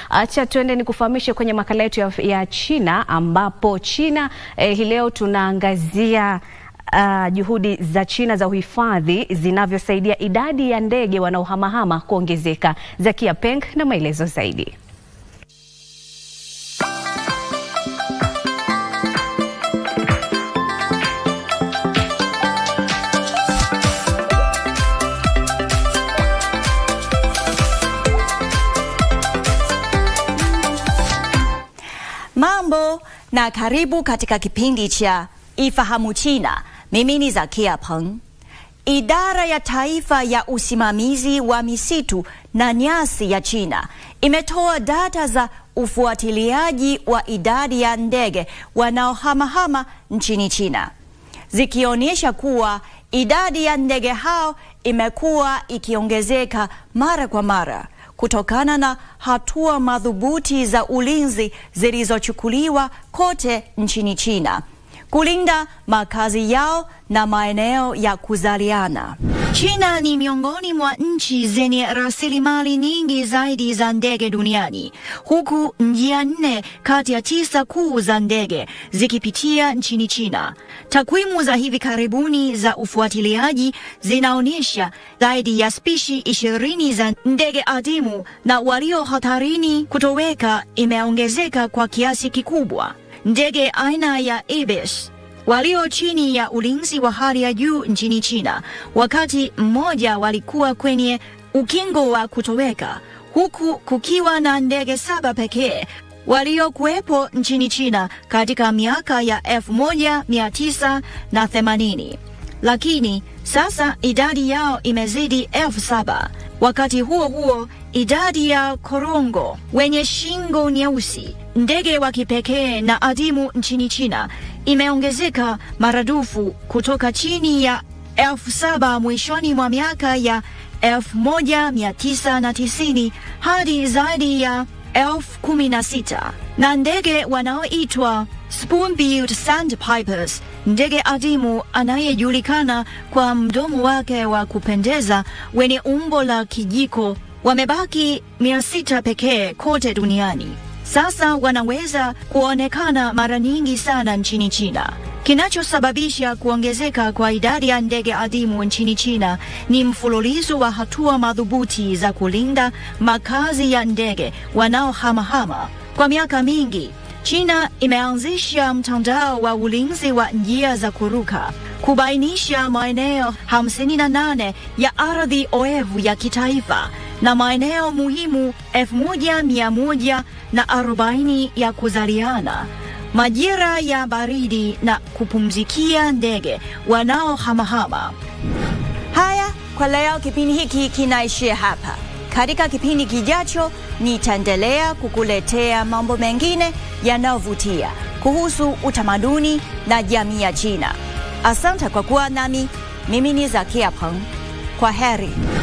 Acha tuende nikufahamishe kwenye makala yetu ya, ya China ambapo China eh, hii leo tunaangazia Uh, juhudi za China za uhifadhi zinavyosaidia idadi ya ndege wanaohamahama kuongezeka. Zakia Peng na maelezo zaidi. Mambo na karibu katika kipindi cha Ifahamu China. Mimi ni Zakia Peng. Idara ya Taifa ya Usimamizi wa Misitu na Nyasi ya China imetoa data za ufuatiliaji wa idadi ya ndege wanaohamahama nchini China, zikionyesha kuwa idadi ya ndege hao imekuwa ikiongezeka mara kwa mara kutokana na hatua madhubuti za ulinzi zilizochukuliwa kote nchini China kulinda makazi yao na maeneo ya kuzaliana. China ni miongoni mwa nchi zenye rasilimali nyingi zaidi za ndege duniani, huku njia nne kati ya tisa kuu za ndege zikipitia nchini China. Takwimu za hivi karibuni za ufuatiliaji zinaonyesha zaidi ya spishi ishirini za ndege adimu na walio hatarini kutoweka imeongezeka kwa kiasi kikubwa. Ndege aina ya ibis walio chini ya ulinzi wa hali ya juu nchini China, wakati mmoja walikuwa kwenye ukingo wa kutoweka, huku kukiwa na ndege saba pekee waliokuwepo nchini China katika miaka ya 1980 lakini sasa idadi yao imezidi elfu saba. Wakati huo huo, idadi ya korongo wenye shingo nyeusi, ndege wa kipekee na adimu nchini China imeongezeka maradufu kutoka chini ya elfu saba mwishoni mwa miaka ya 1990 hadi zaidi ya elfu kumi na sita na ndege wanaoitwa spoon-billed sandpipers, ndege adimu anayejulikana kwa mdomo wake wa kupendeza wenye umbo la kijiko, wamebaki mia sita pekee kote duniani. Sasa wanaweza kuonekana mara nyingi sana nchini China. Kinachosababisha kuongezeka kwa idadi ya ndege adimu nchini China ni mfululizo wa hatua madhubuti za kulinda makazi ya ndege wanaohamahama. Kwa miaka mingi, China imeanzisha mtandao wa ulinzi wa njia za kuruka kubainisha maeneo 58 ya ardhi oevu ya kitaifa na maeneo muhimu 1140 ya kuzaliana, majira ya baridi na kupumzikia ndege wanaohamahama. Haya, kwa leo kipindi hiki kinaishia hapa. Katika kipindi kijacho nitaendelea kukuletea mambo mengine yanayovutia kuhusu utamaduni na jamii ya China. Asante kwa kuwa nami. Mimi ni Zakia Peng. Kwa heri.